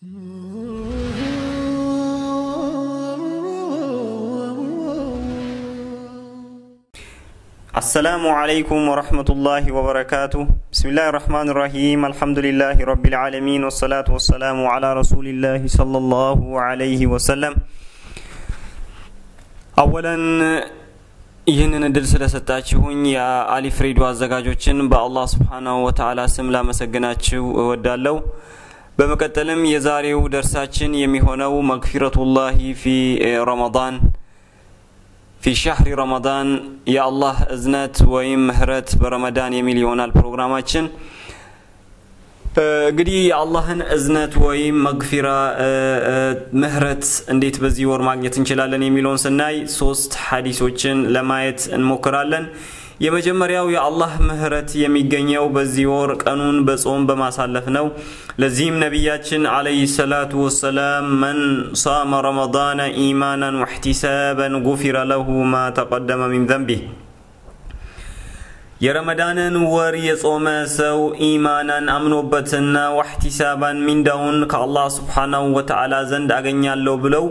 السلام عليكم ورحمة الله وبركاته بسم الله الرحمن الرحيم الحمد لله رب العالمين والصلاة والسلام على رسول الله صلى الله عليه وسلم أولا ይህንን እድል ስለሰጣችሁኝ የአሊፍ ሬዲዮ አዘጋጆችን በአላህ ስብሓናሁ ወተዓላ ስም ላመሰግናችሁ እወዳለሁ በመቀጠልም የዛሬው ደርሳችን የሚሆነው መግፊረቱላሂ ፊ ረመዳን ፊ ሻህሪ ረመዳን የአላህ እዝነት ወይም ምህረት በረመዳን የሚል ይሆናል ፕሮግራማችን እንግዲህ የአላህን እዝነት ወይም መግፊራ ምህረት እንዴት በዚህ ወር ማግኘት እንችላለን የሚለውን ስናይ ሶስት ሀዲሶችን ለማየት እንሞክራለን የመጀመሪያው የአላህ ምህረት የሚገኘው በዚህ ወር ቀኑን በጾም በማሳለፍ ነው ለዚህም ነቢያችን አለይሂ ሰላቱ ወሰላም መን ሳመ ረመዳነ ኢማናን ወሕቲሳበን ጉፊረ ለሁ ማ ተቀደመ ሚን ዘንቢህ የረመዳንን ወር የጾመ ሰው ኢማናን አምኖበትና ዋሕቲሳባን ሚንዳውን ከአላህ ስብሓናሁ ወተዓላ ዘንድ አገኛለሁ ብለው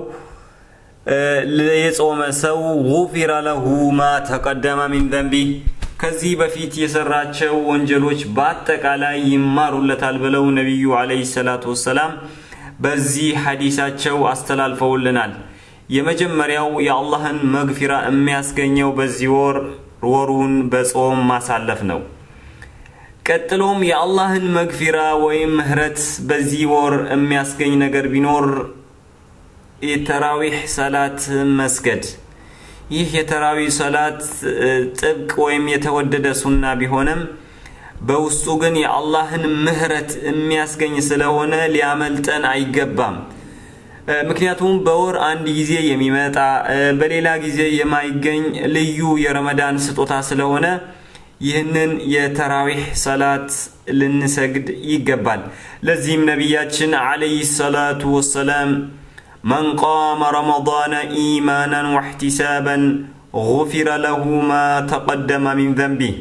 የጾመ ሰው ጉፊረ ለሁ ማ ተቀደመ ሚን ዘንቢ ከዚህ በፊት የሰራቸው ወንጀሎች በአጠቃላይ ይማሩለታል ብለው ነቢዩ አለይሂ ሰላቱ ወሰላም በዚህ ሐዲሳቸው አስተላልፈውልናል የመጀመሪያው የአላህን መግፊራ የሚያስገኘው በዚህ ወር ወሩን በጾም ማሳለፍ ነው ቀጥሎም የአላህን መግፊራ ወይም ምህረት በዚህ ወር የሚያስገኝ ነገር ቢኖር የተራዊሕ ሰላት መስገድ ይህ የተራዊህ ሰላት ጥብቅ ወይም የተወደደ ሱና ቢሆንም በውስጡ ግን የአላህን ምህረት የሚያስገኝ ስለሆነ ሊያመልጠን አይገባም ምክንያቱም በወር አንድ ጊዜ የሚመጣ በሌላ ጊዜ የማይገኝ ልዩ የረመዳን ስጦታ ስለሆነ ይህንን የተራዊሕ ሰላት ልንሰግድ ይገባል ለዚህም ነቢያችን አለይሂ ሰላቱ ወሰላም من قام رمضان إيمانا واحتسابا غفر له ما تقدم من ذنبه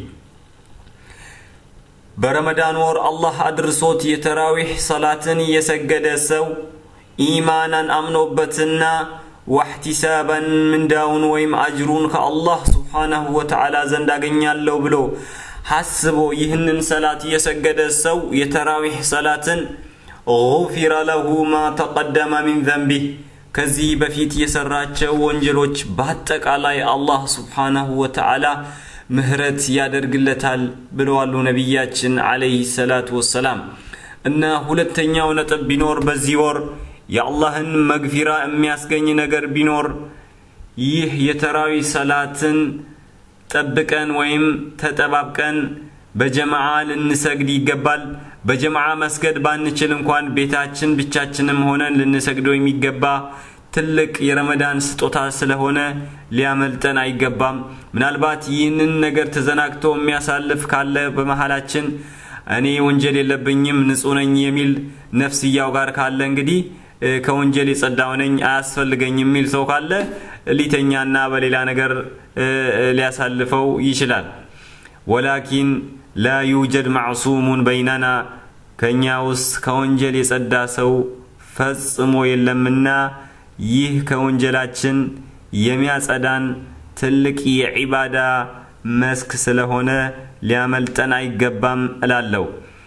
በረመዳን ወር አላህ አድርሶት የተራዊሕ ሰላትን የሰገደ ሰው ኢማናን አምኖበትና ዋሕቲሳበን ምንዳውን ወይም አጅሩን ከአላህ ስብሓናሁ ወተዓላ ዘንድ አገኛለሁ ብሎ ሐስቦ ይህንን ሰላት የሰገደ ሰው የተራዊሕ ሰላትን ጉፊረ ለሁ ማ ተቀደመ ሚን ዘንቢህ ከዚህ በፊት የሰራቸው ወንጀሎች በአጠቃላይ አላህ ስብሓናሁ ወተዓላ ምህረት ያደርግለታል ብለዋሉ ነቢያችን አለይህ ሰላቱ ወሰላም እና ሁለተኛው ነጥብ ቢኖር በዚህ ወር የአላህን መግፊራ የሚያስገኝ ነገር ቢኖር ይህ የተራዊ ሰላትን ጠብቀን ወይም ተጠባብቀን በጀማዓ ልንሰግድ ይገባል በጀማዓ መስገድ ባንችል እንኳን ቤታችን ብቻችንም ሆነን ልንሰግደው የሚገባ ትልቅ የረመዳን ስጦታ ስለሆነ ሊያመልጠን አይገባም ምናልባት ይህንን ነገር ተዘናግቶ የሚያሳልፍ ካለ በመሃላችን እኔ ወንጀል የለብኝም ንጹህ ነኝ የሚል ነፍስያው ጋር ካለ እንግዲህ ከወንጀል የጸዳው ነኝ አያስፈልገኝ የሚል ሰው ካለ ሊተኛና በሌላ ነገር ሊያሳልፈው ይችላል ወላኪን ላ ዩጀድ ማዕሱሙን በይነና ከእኛ ውስጥ ከወንጀል የጸዳ ሰው ፈጽሞ የለምና ይህ ከወንጀላችን የሚያጸዳን ትልቅ የዒባዳ መስክ ስለሆነ ሊያመልጠን አይገባም እላለሁ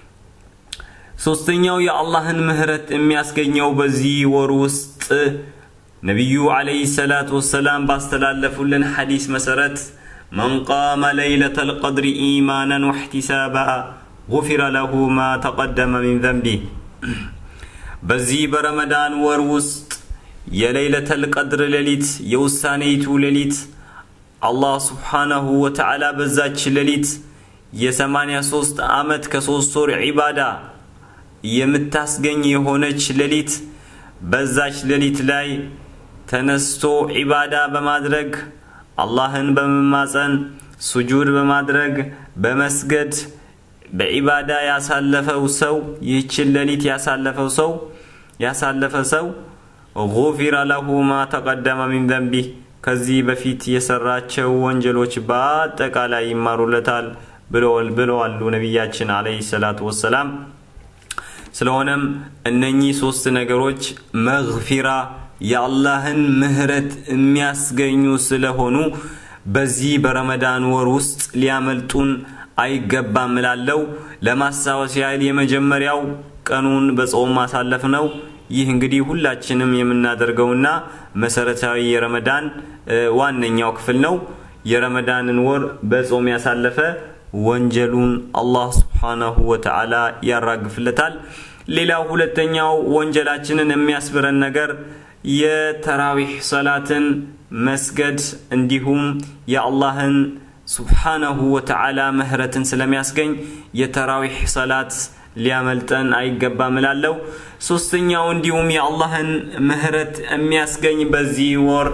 ሶስተኛው የአላህን ምህረት የሚያስገኘው በዚህ ወር ውስጥ ነቢዩ አለይሂ ሰላቱ ወሰላም ባስተላለፉልን ሐዲስ መሰረት من قام ليلة القدر إيمانا واحتسابا غفر له ما تقدم من ذنبه በዚህ በረመዳን ወር ውስጥ የሌለተል ቀድር ሌሊት የውሳኔይቱ ሌሊት አላህ ስብሓናሁ ወተዓላ በዛች ሌሊት የሰማንያ ሶስት ዓመት ከሶስት ወር ዒባዳ የምታስገኝ የሆነች ሌሊት በዛች ሌሊት ላይ ተነስቶ ዒባዳ በማድረግ አላህን በመማፀን ሱጁድ በማድረግ በመስገድ በዒባዳ ያሳለፈው ሰው ይህችን ሌሊት ያሳለፈው ሰው ያሳለፈ ሰው ጉፊረ ለሁ ማ ተቀደመ ሚን ዘንቢህ ከዚህ በፊት የሰራቸው ወንጀሎች በአጠቃላይ ይማሩለታል ብለዋሉ ነቢያችን አለይሂ ሰላቱ ወሰላም ስለሆነም እነኚህ ሶስት ነገሮች መግፊራ የአላህን ምህረት የሚያስገኙ ስለሆኑ በዚህ በረመዳን ወር ውስጥ ሊያመልጡን አይገባም እላለው። ለማስታወስ ያህል የመጀመሪያው ቀኑን በጾም ማሳለፍ ነው። ይህ እንግዲህ ሁላችንም የምናደርገውና መሰረታዊ የረመዳን ዋነኛው ክፍል ነው። የረመዳንን ወር በጾም ያሳለፈ ወንጀሉን አላህ ስብሓናሁ ወተዓላ ያራግፍለታል። ሌላው ሁለተኛው ወንጀላችንን የሚያስብረን ነገር የተራዊሕ ሰላትን መስገድ እንዲሁም የአላህን ሱብሓነሁ ወተዓላ ምህረትን ስለሚያስገኝ የተራዊሕ ሰላት ሊያመልጠን አይገባም እላለሁ። ሶስተኛው እንዲሁም የአላህን ምህረት የሚያስገኝ በዚህ ወር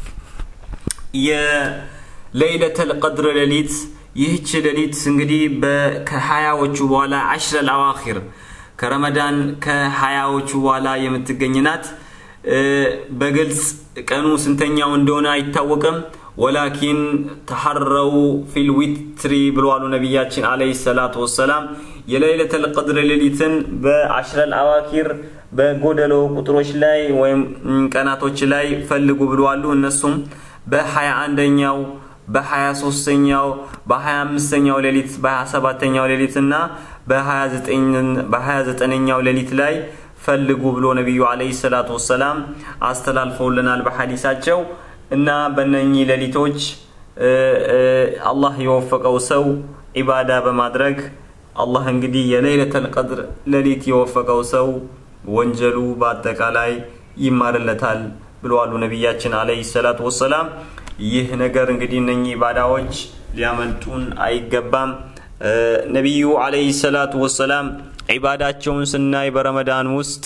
የለይለተል ቀድር ሌሊት ይህች ሌሊት እንግዲህ ከሀያዎቹ በኋላ አሽረል አዋኺር ከረመዳን ከሀያዎቹ በኋላ የምትገኝ ናት። በግልጽ ቀኑ ስንተኛው እንደሆነ አይታወቅም። ወላኪን ተሐረው ፊል ዊትሪ ብለዋሉ ነቢያችን አለይሂ ሰላቱ ወሰላም። የለይለተል ቀድር ሌሊትን በአሽረል አዋኪር በጎደሎ ቁጥሮች ላይ ወይም ቀናቶች ላይ ፈልጉ ብለዋሉ። እነሱም በሀያ አንደኛው በሀያ ሶስተኛው በሀያ አምስተኛው ሌሊት በሀያ ሰባተኛው ሌሊት እና በሀያ ዘጠነኛው ሌሊት ላይ ፈልጉ ብሎ ነቢዩ አለይሂ ሰላቱ ወሰላም አስተላልፈውልናል በሐዲሳቸው እና በእነኚህ ሌሊቶች አላህ የወፈቀው ሰው ዒባዳ በማድረግ አላህ እንግዲህ የለይለተል ቀድር ሌሊት የወፈቀው ሰው ወንጀሉ በአጠቃላይ ይማርለታል ብለዋሉ ነቢያችን አለይሂ ሰላቱ ወሰላም። ይህ ነገር እንግዲህ እነኚህ ኢባዳዎች ሊያመልጡን አይገባም። ነቢዩ አለይሂ ሰላቱ ወሰላም ዒባዳቸውን ስናይ በረመዳን ውስጥ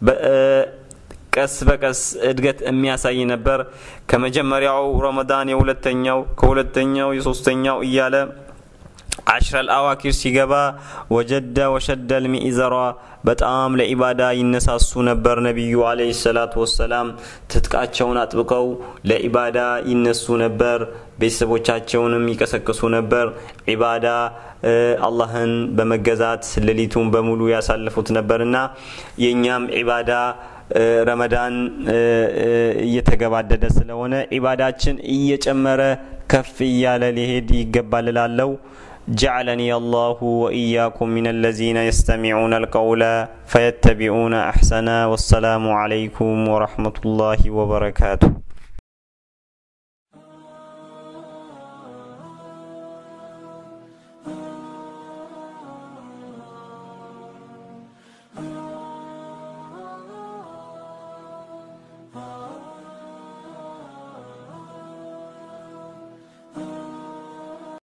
ቀስ በቀስ እድገት የሚያሳይ ነበር። ከመጀመሪያው ረመዳን የሁለተኛው፣ ከሁለተኛው የሶስተኛው እያለ አሽረል አዋኪር ሲገባ ወጀደ ወሸደል ሚኢዘራ በጣም ለኢባዳ ይነሳሱ ነበር። ነቢዩ አለይሂ ሰላቱ ወሰላም ትጥቃቸውን አጥብቀው ለኢባዳ ይነሱ ነበር። ቤተሰቦቻቸውንም ይቀሰቅሱ ነበር። ኢባዳ አላህን በመገዛት ሌሊቱን በሙሉ ያሳልፉት ነበርና የእኛም ኢባዳ ረመዳን እየተገባደደ ስለሆነ ኢባዳችን እየጨመረ ከፍ እያለ ሊሄድ ይገባል እላለሁ። جعلني الله وإياكم من الذين يستمعون القول فيتبعون أحسنا والسلام عليكم ورحمة الله وبركاته